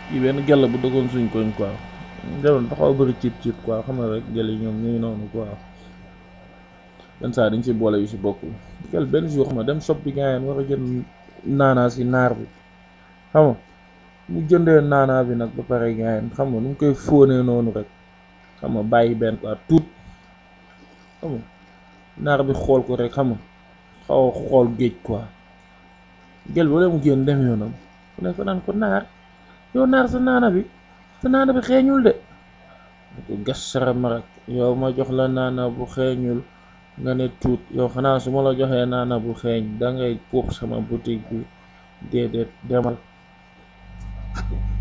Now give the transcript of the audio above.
kii benn gel bu dëggoon suñ koñ quoi geloon dafa bëri ciip ciip quoi xam nga rek gel yi ñoom ñuy noonu quoi yenn saa dañ ci boole yu si bokkul gel benn jour xam nga dem shop bi gaayeen war a jënd naanaa si naar bi xam nga mu jëndee naanaa bi nag ba pare gaayeen xam nga nu mu koy fóonee noonu rek xam nga bàyyi benn quoi tuut xam nga naar bi xool ko rek xam nga xaw a xool géej quoi gel ba mu génn dem yoonam ku ne ko naan ko naar yow naar sa naana bi sa naana bi xeeñul de ko gas sarama rek yow ma jox la naana bu xeeñul nga ne tuut yow xanaa su ma la joxee naana bu xeeñ dangay puub sama boutique bi déedéet demal